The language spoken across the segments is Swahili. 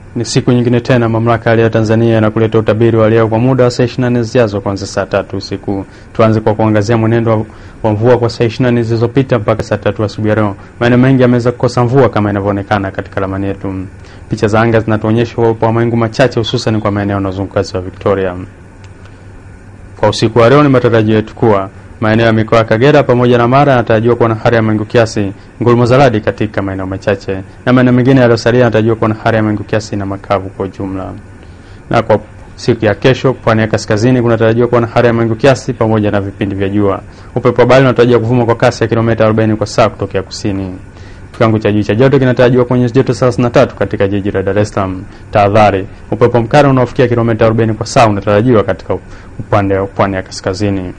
Ni siku nyingine tena mamlaka ya hali ya Tanzania na kuleta utabiri wa hali ya hewa kwa muda wa saa 24 zijazo kuanzia saa tatu usiku. Tuanze kwa kuangazia mwenendo wa- wa mvua kwa saa 24 zilizopita mpaka saa tatu asubuhi ya leo. Maeneo mengi yameweza kukosa mvua kama inavyoonekana katika ramani yetu. Picha za anga zinatuonyesha uwepo wa mawingu machache hususan kwa maeneo yanayozunguka ziwa Victoria. Kwa usiku wa leo ni matarajio yetu kuwa maeneo ya mikoa ya Kagera pamoja na Mara yanatarajiwa kuwa na hali ya mawingu kiasi, ngurumo za radi katika maeneo machache, na maeneo mengine yaliyosalia yanatarajiwa kuwa na hali ya mawingu kiasi na makavu kwa ujumla. Na kwa siku ya kesho, pwani ya kaskazini kunatarajiwa kuwa na hali ya mawingu kiasi pamoja na vipindi vya jua. Upepo wa bahari unatarajiwa kuvuma kwa kasi ya kilomita 40 kwa saa kutokea kusini. Kiwango cha juu cha joto kinatarajiwa kuonyesha joto 33 katika jiji la Dar es Salaam. Tahadhari, upepo mkali unaofikia kilomita 40 kwa saa unatarajiwa katika upande wa pwani ya kaskazini.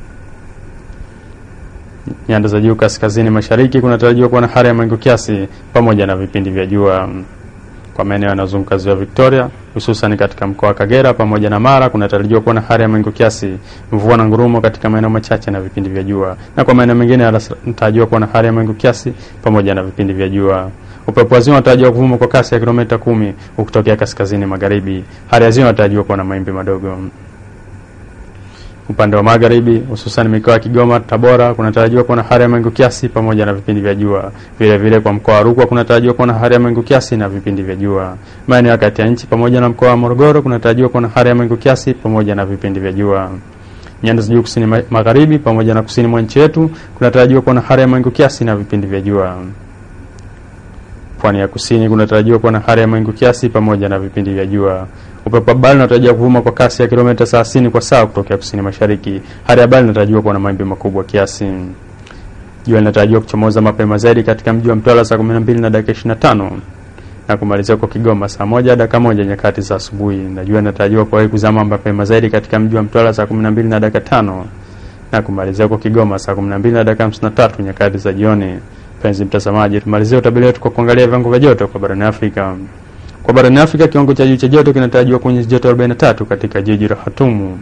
Nyanda za juu kaskazini mashariki kunatarajiwa kuwa na hali ya mawingu kiasi pamoja na vipindi vya jua. Kwa maeneo yanayozunguka ziwa Victoria, hususan katika mkoa wa Kagera pamoja na Mara, kunatarajiwa kuwa na hali ya mawingu kiasi, mvua na ngurumo katika maeneo machache na vipindi vya jua, na kwa maeneo mengine yanatarajiwa kuwa na hali ya mawingu kiasi pamoja na vipindi vya jua. Upepo wa ziwa unatarajiwa kuvuma kwa kasi ya kilomita kumi ukitokea kaskazini magharibi. Hali ya ziwa inatarajiwa kuwa na mawimbi madogo. Upande wa magharibi hususan mikoa ya Kigoma, Tabora kunatarajiwa kuwa na hali ya mawingu kiasi pamoja na vipindi vya jua. Vile vile kwa mkoa wa Rukwa kunatarajiwa kuwa na hali ya mawingu kiasi na vipindi vya jua. Maeneo ya kati ya nchi pamoja na mkoa wa Morogoro kunatarajiwa kuwa na hali ya mawingu kiasi pamoja na vipindi vya jua. Nyanda za juu kusini ma- magharibi pamoja na kusini mwa nchi yetu kunatarajiwa kuwa na hali ya mawingu kiasi na vipindi vya jua. Pwani ya kusini kunatarajiwa kuwa na hali ya mawingu kiasi pamoja na vipindi vya jua. Upepo wa bahari unatarajiwa kuvuma kwa kasi ya kilomita 30 kwa saa kutokea kusini mashariki. Hali ya bahari inatarajiwa kuwa na mawimbi makubwa kiasi. Jua linatarajiwa kuchomoza mapema zaidi katika mji wa Mtwara saa 12 na dakika 25 na kumalizia kwa Kigoma saa moja dakika moja nyakati za asubuhi, na jua linatarajiwa kuwahi kuzama mapema zaidi katika mji wa Mtwara saa 12 na dakika tano na kumalizia kwa Kigoma saa 12 na dakika 53 nyakati za jioni. Mpenzi mtazamaji, tumalizie utabiri wetu kwa kuangalia viwango vya joto kwa barani Afrika. Kwa barani Afrika, kiwango cha juu cha joto kinatarajiwa kuonyesha joto 43 katika jiji la Hatumu.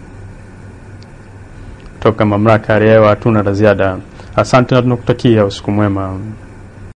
Toka mamlaka ya hali ya hewa hatuna la ziada. Asante na tunakutakia usiku mwema.